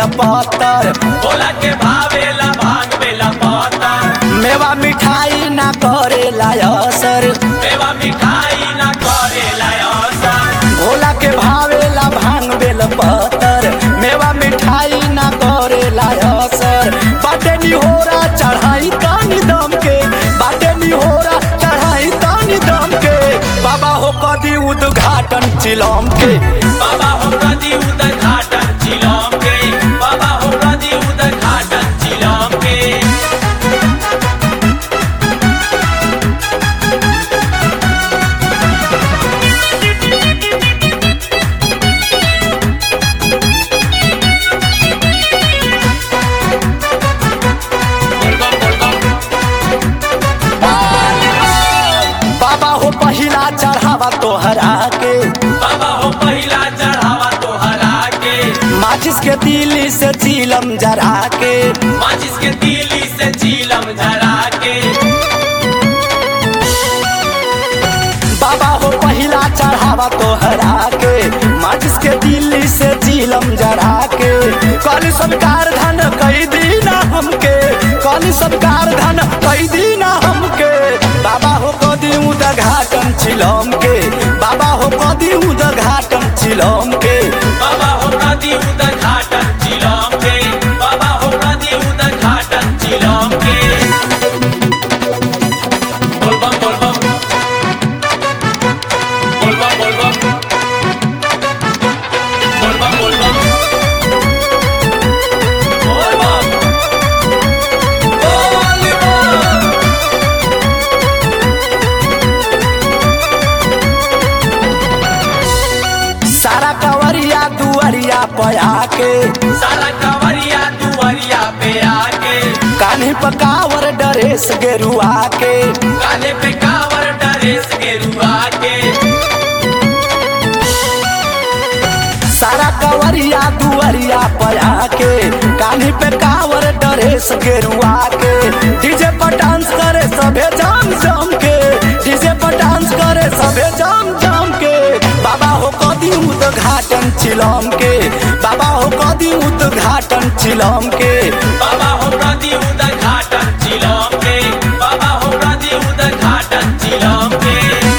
बेला पत्तर भोला के भावेला भांग बेला पतर मेवा मिठाई ना करेला असर मेवा मिठाई ना करेला असर भोला के भावेला भांग बेल पत्तर मेवा मिठाई ना करेला असर बाटे निहोरा चढ़ाई तानी दम के बाटे निहोरा चढ़ाई तानी दम के बाबा हो कदी उद्घाटन चिलम के बाबा हो कदी उद्घाटन चिलम के बाबा हो कदी उद्घाटन चिलम के बाबा हो पहिला चढ़ावा तोहरा के बाबा हो पहिला चढ़ावा तोहरा के माचिस के दिल्ली से चिलम जरा के माचिस के तीली से चीलम झरा के बाबा हो पहिला चढ़ावा तोहरा के माचिस के दिल्ली से चिलम जरा के कल सरकार धन कई दीना हमके कल सरकार धन कई दीना हमके बाबा हो कदी उद्घाटन चिलम के बाबा हो कदी उद्घाटन चिलम के बाबा हो कदी उद्घाटन चिलम के बाबा हो कदी उद्घाटन चिलम के बोल बम बोल बम बोल बम बोल बम बोल बम बोल बम बोल बम बोल बम सारा कवरिया दुआरिया पया के सारा कवरिया दुआरिया पे आके कान्ही पकावर डरेस गेरुआ के काले पे कावर डरेस के रुआ के सारा कवरिया दुआरिया पया के कान्ही पे कावर डरेस गेरुआ के डीजे पर डांस करे सभे जाम जाम के डीजे पर डांस करे सभे जाम जाम के बाबा हो कदी उद्घाटन चिलम के बाबा हो कदी उद्घाटन चिलम के बाबा हो प्रति उद्घाटन चिलम के बाबा हो प्रति उद्घाटन चिलम के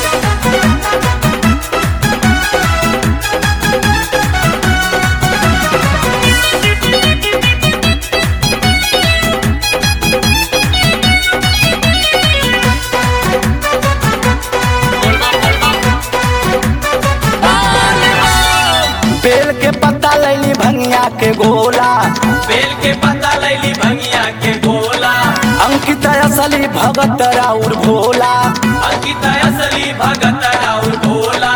बेल के पत्ता लैली भंगिया के गोला बेल के पत्ता लैली भंगिया के गोला अंकित असली भगत राउर भोला अंकित असली भगत और भोला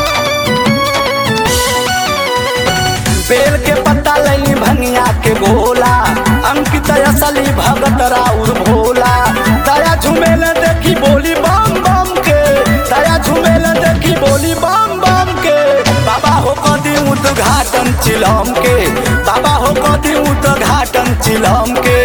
बेल के पत्ता लैली भंगिया के गोला अंकित असली भगत राउर भोला दया झुमेल देखी बोली बम बम के दया झुमेल देखी बोली बम बम के बाबा हो कदी उद्घाटन चिलम के बाबा हो कदी उद्घाटन चिलम के